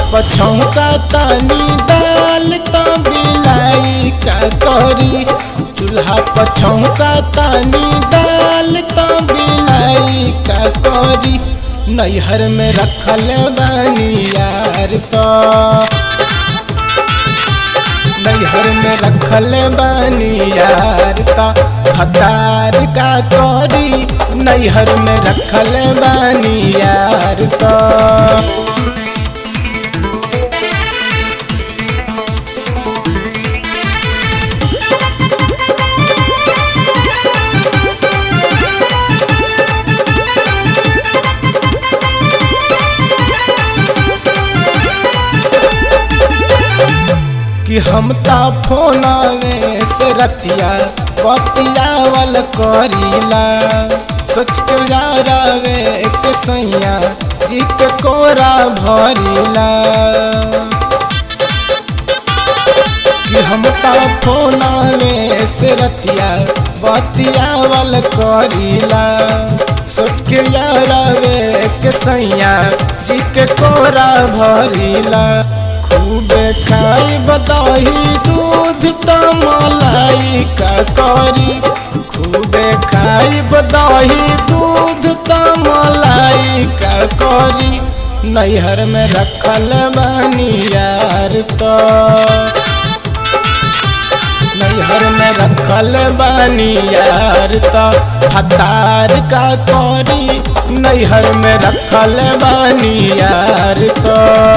पछौका तानी दाल तो बिलाई का करी चूल्हा पछौका तानी दाल तो बिलाई का करी नैहर में रखल बानी यार तो नैहर में रखल बानी यार तो हतार का करी नैहर में रखल बानी यार तो कि हम ता फोनवे से रतिया बतियावल करीला सोच के यारावे के सैया जी के कोरा भरीला कि हम ता फोनवे से रतिया बतियावल करीला सोच के यारावे के सैया जी के कोरा भरीला खूबे खाई बदाही दूध त मलाई का करी खूबे खाई बदाही दूध त मलाई का करी नैहर में रखल बानी यार तो नैहर में रखल बानी यार तो हतार का करी नैहर में रखल बानी यार तो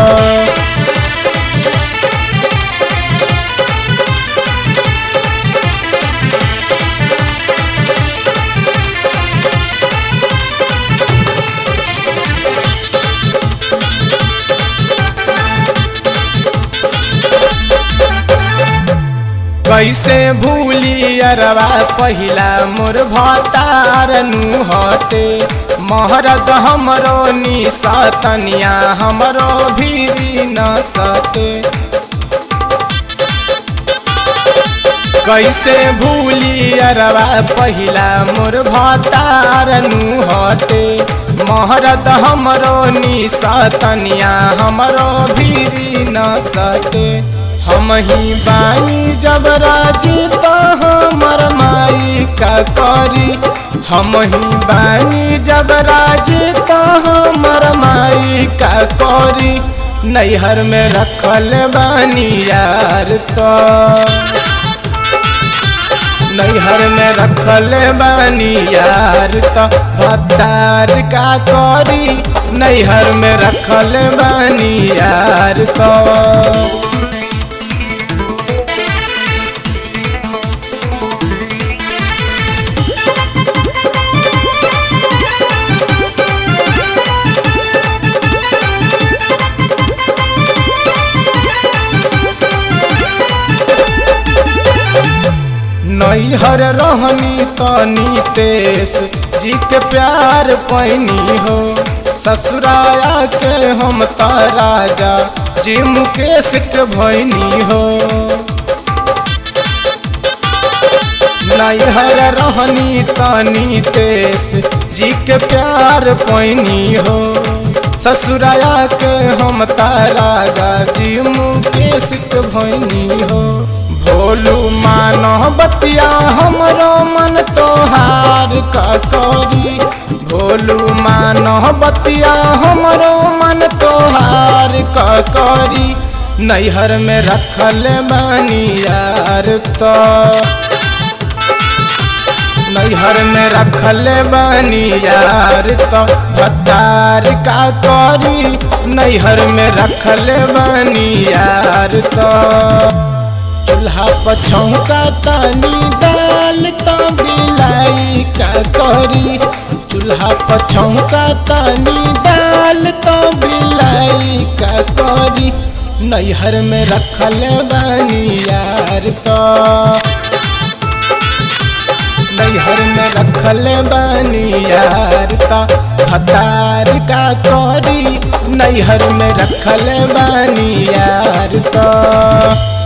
कैसे भूली अरवा पहिला मोर भतार नु हटे महरद हमरो निसतनिया हमरो भीरी न सटे कैसे भूली अरवा पहिला मोर भतार नु हटे महरद हमरो निसतनिया हमरो भीरी न सटे हम ही बानी जब राजी तो हमर माई का करी हम ही बानी जब राजी तो हमर माई का करी नैहर में रखल बानी यार तो नैहर में रखल बानी यार तो भत्तार का करी नैहर में रखल बानी यार तो नैहर रहनी तनी तेस जी के प्यार पैनी हो ससुराया के हम त राजा जी मुकेश के भैनी हो नैहर रहनी तनी तेस जी के प्यार पैनी हो ससुराया के हम त राजा जी मुकेश के भैनी हो भोलू मानो बतिया हमरो मन तोहार का करी भोलू मानो बतिया हमरो मन तोहार का करी नैहर में रखल बानी यार तो नैहर में रखल बानी यार तो भत्तार का करी नैहर में रखल बानी यार तो चूल्हा पछौका तानी दाल तो बिलाई का करी चूल्हा पछौका तानी दाल तो बिलाई का करी नैहर में रखल बानी यार तो नैहर में रखल बानी यार तो हतार का करी नैहर में रखल बानी यार तो